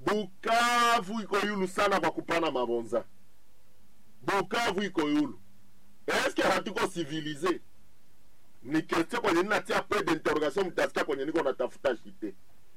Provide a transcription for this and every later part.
bukavu iko yulu sana kwa kupana mabonza bukavu iko yulu eske hatuko civilize ni question kwenye ninatia pe d'interrogation mtasikia kwenye niko natafuta shite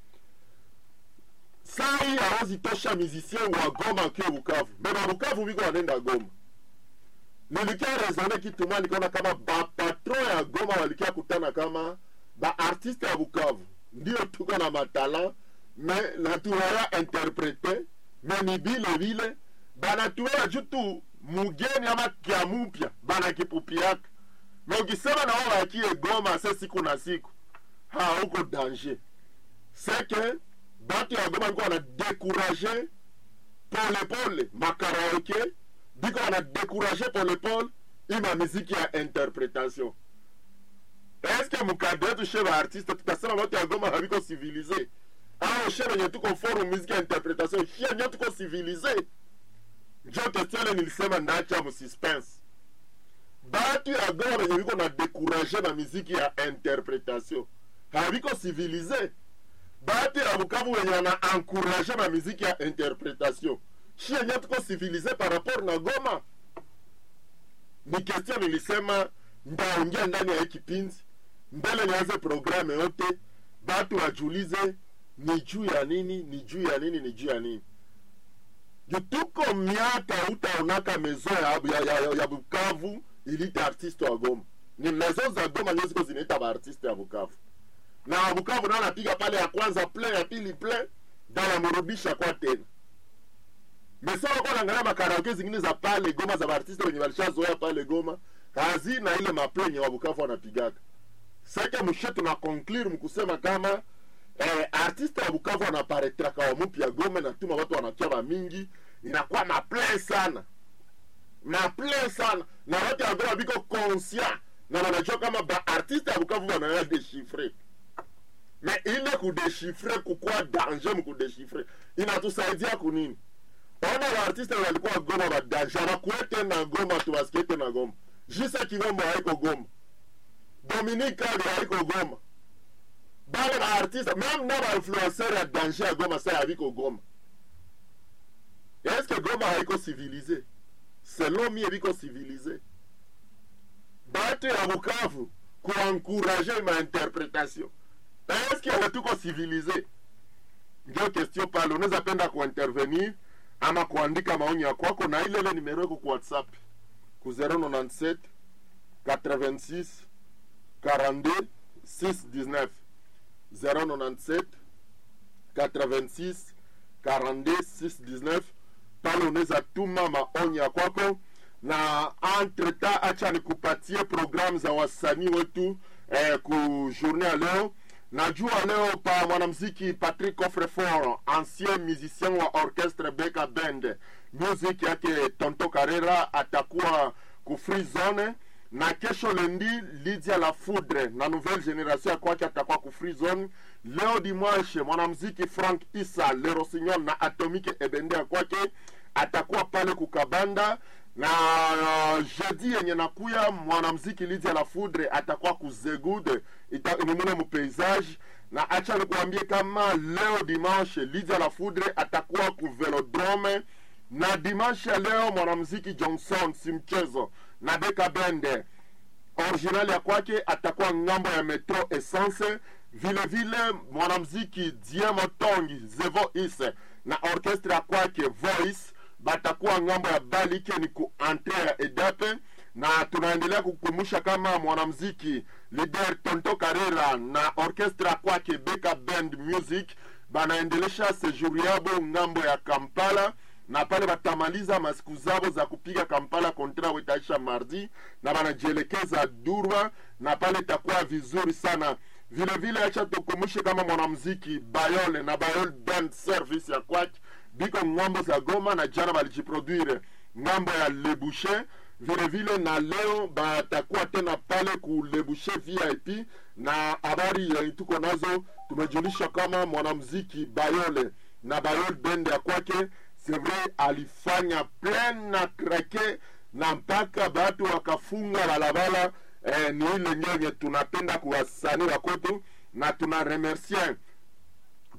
sai awezi tosha musicien wa goma akiwa bukavu beba bukavu biko wanenda goma nilikia rezone kitu mwa nikaona kama bapatron ya goma walikia kutana kama baartiste ya bukavu ndio tuko na matala me natuwaya interprete me ni vile vile banatuwea juu tu mugeni ama kya mupya banakipupiaka me ukisema na wao wakie goma se siku na siku ha uko danger seke batu ya goma biko wanadekuraje polepole makaraoke biko wanadekuraje polepole ima miziki ya interpretation eske mukade wetu she baartiste tutasema batu ya goma habiko civilize au she benye tuko forum muziki ya interpretation she nyo tuko civilize njo kestiole nilisema ndacha mususpense batu ya goma benye biko na dekuraje na miziki ya interpretation habiko civilize batu ya bukavu benye wana encourage na miziki ya interpretation shie nye tuko civilize par rapport na goma ni question nilisema ndaongea ndani ya hii kipindi mbele nianze programe yote batu wajulize ni juu ya nini ni juu ya nini ni juu ya nini Ju tuko miaka utaonaka mezo ya, ya, ya, ya, ya bukavu ilita artiste wa goma ni mezo za goma ndio ziko zinaita baartiste ya bukavu na bukavu nao anapiga pale ya kwanza play ya pili play ndio anamrudisha kwa tena mesawa kwa naangalia makaraoke zingine za pale goma za baartiste wenye walishazoea pale goma hazina ile maplenye wa bukavu wanapigaga seke mshe tuna conclure mkusema kama eh, artiste wa bukavu anaparetraka wa mupya gome natuma watu wanakia wa mingi inakuwa maple sana maple sana na watu ya goma biko conscient na wanajua kama ba artiste ya bukavu wanaya deshifre me ile kudeshifre kukwa danger mkudeshifre inatusaidia kunini ona baartiste walikuwa goma badanger bakuete na goma tubasikiete na goma jise kigombo haiko goma dominique kali haiko goma bale baartiste meme na bainfluencer ya danger ya goma sa yabiko goma eske goma haiko civilize selon mie biko civilize batu ya bukavu kuankuraje ma interpretation eske hatuko civilize ndio question pale unaweza penda kuintervenir ama kuandika maoni ya kwako na ile ile nimero yako ku whatsapp ku 097 86 42 619 097 86 42 619 pale unaweza tuma maoni ya kwako na entre temps acha nikupatie programu za wasanii wetu eh, ku journée ya leo najua leo pa mwanamziki patrick coffrefort ancien musicien wa orchestre beka band music yake tonto carrera atakuwa ku free zone na kesho lendi lydia la foudre na nouvelle génération ya kwake atakuwa ku free zone leo dimanche mwanamziki frank isa le rossignol na atomique ebende ya kwake atakuwa pale kukabanda na uh, jeudi yenye nakuya mwanamziki lydia la foudre atakuwa kuzegud nimune mupaysage na acha nikuambie kama leo dimanche lydia la foudre atakuwa ku velodrome na dimanche ya leo mwanamziki johnson si mchezo na beka bende original ya kwake atakuwa ngambo ya metro essence vile vile mwanamziki diemo tongi zevo ise na orchestre ya kwake voice batakuwa ngambo ya balike ni ku entre ya edape na tunaendelea kukumbusha kama mwanamziki lider tonto karera na orchestre ya kwake beka band music banaendelesha sejuri yabo ngambo ya kampala na pale batamaliza masiku zabo za kupiga kampala kontra wetaisha mardi na banajielekeza durba na pale itakuwa vizuri sana vile vile acha tukumbushe kama mwanamziki bayole na bayole band service ya kwake biko ngambo za goma na jana balijiproduire ngambo ya lebushe vile vile na leo batakuwa tena pale ku lebushe vip na habari ya tuko nazo tumejulisha kama mwanamziki bayole na bayole bend ya kwake c'est vrai alifanya plein na krake na mpaka batu wakafunga balabala eh, ni ile nyenye tunapenda kuwasanii wa kwetu na tuna remercier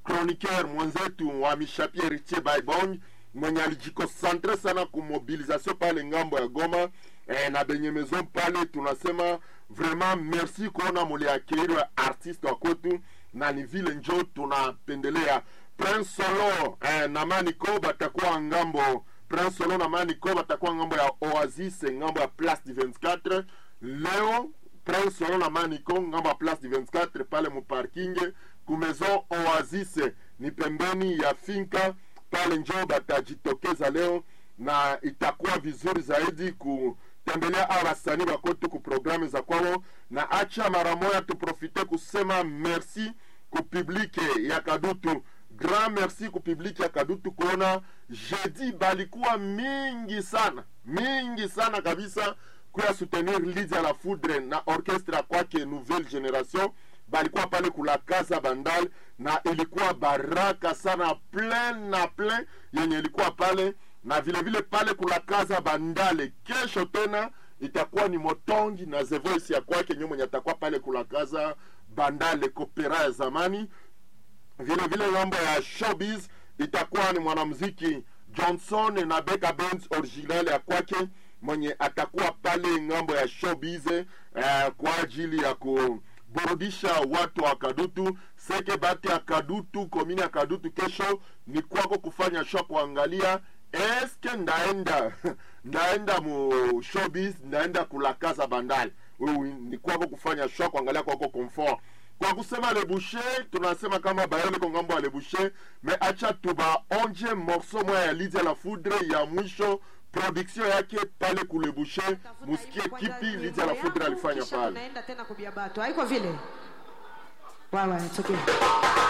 chroniqueur mwenzetu wa Mishapie Richie Baibong mwenye alijikonsantre sana kumobilisation pale ngambo ya Goma eh, na benye maison pale, tunasema vraiment merci kuona muliakiri wa artiste wa kwetu, na ni vile njo tunapendelea Prince Solo eh, na Manico batakuwa ngambo Prince Solo na Manico batakuwa ngambo ya Oasis ngambo ya Place du 24 leo Prince Solo na Manico ngambo ya Place du 24 pale mu parking ku Maison Oasis ni pembeni ya finka pale, njo batajitokeza leo na itakuwa vizuri zaidi kutembelea a wasanii wakotu ku programu za kwao, na acha mara moja tuprofite kusema merci ku publike ya Kadutu grand merci ku publike ya Kadutu kuona jeudi balikuwa mingi sana mingi sana kabisa kuya soutenir Lydia la Foudre na orchestre kwake Nouvelle Generation balikuwa pale kula Casa Bandal na ilikuwa baraka sana plein na plein yenye ilikuwa pale na vile vile pale kula Casa Bandale. Kesho tena itakuwa ni Motongi na The Voice ya kwake nyo mwenye atakuwa pale kula Casa Bandale kopera ya zamani. Vile vile ngambo ya showbiz itakuwa ni mwanamuziki Johnson na Beka Benz original ya kwake mwenye atakuwa pale ngambo ya showbiz eh, kwa ajili ya kuburudisha watu wa Kadutu seke bati ya Kadutu komini ya Kadutu. Kesho ni kwako kufanya show, kuangalia eske ndaenda ndaenda mu showbiz, ndaenda kulakaza bandali. Wewe ni kwako kufanya show, kuangalia kwako comfort kwa kusema le boucher tunasema kama bayole ko ngambo ya le boucher me acha tubaonje morceau moya ya Lydia la Foudre ya mwisho production yake pale kule boucher, musikie kipi Lydia la Foudre alifanya pale. Naenda tena kubia batu haiko vile wawa it's okay.